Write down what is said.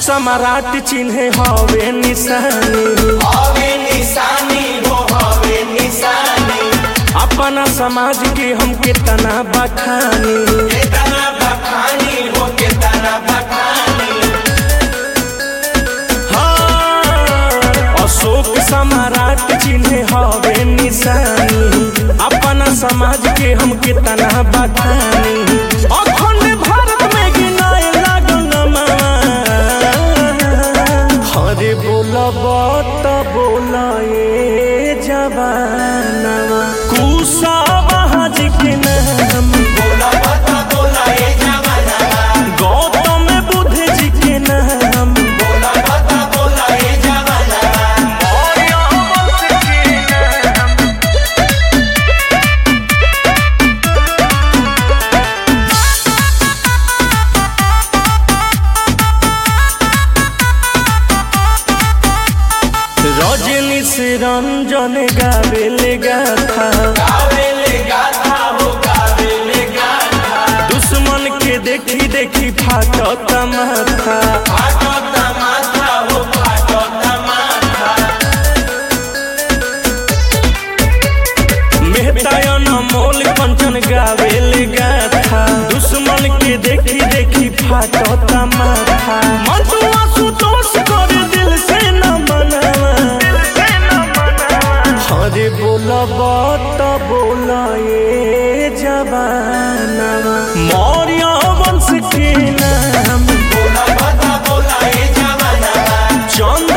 सम्राट चिन्हे हवे निशानी हवे निशानी हो हवे निशानी अपना समाज के हम कितना बखानी केतना बखानी हो केतना बखानी हाँ, अशोक सम्राट चिन्हे हवे निशानी अपना समाज के हम कितना बखानी अखंड भारत में गिनाए लागल मामा हरे बोलब त बोलाए जवानवा कुशावाहा जी के नाम बोला बता बोला ए जमाना गौतम बुद्ध जी के नाम बोला बता बोला ए जमाना रजनी से रंजन गावेले गाथा गावेले गाथा हो गावेले गाथा दुश्मन के देखी देखी फाटत माथा फाटो तमाथा हो फाटो तमाथा मेहतायन मोल कंचन गावेले गाथा दुश्मन के देखी देखी फाटत माथा मंटुआ सुतोष कर दिल से न मनावा हरे बोलब त बोलाए जवानवा मौर्य वंश के नाम बोला बता बोला ए जमाना चंद्र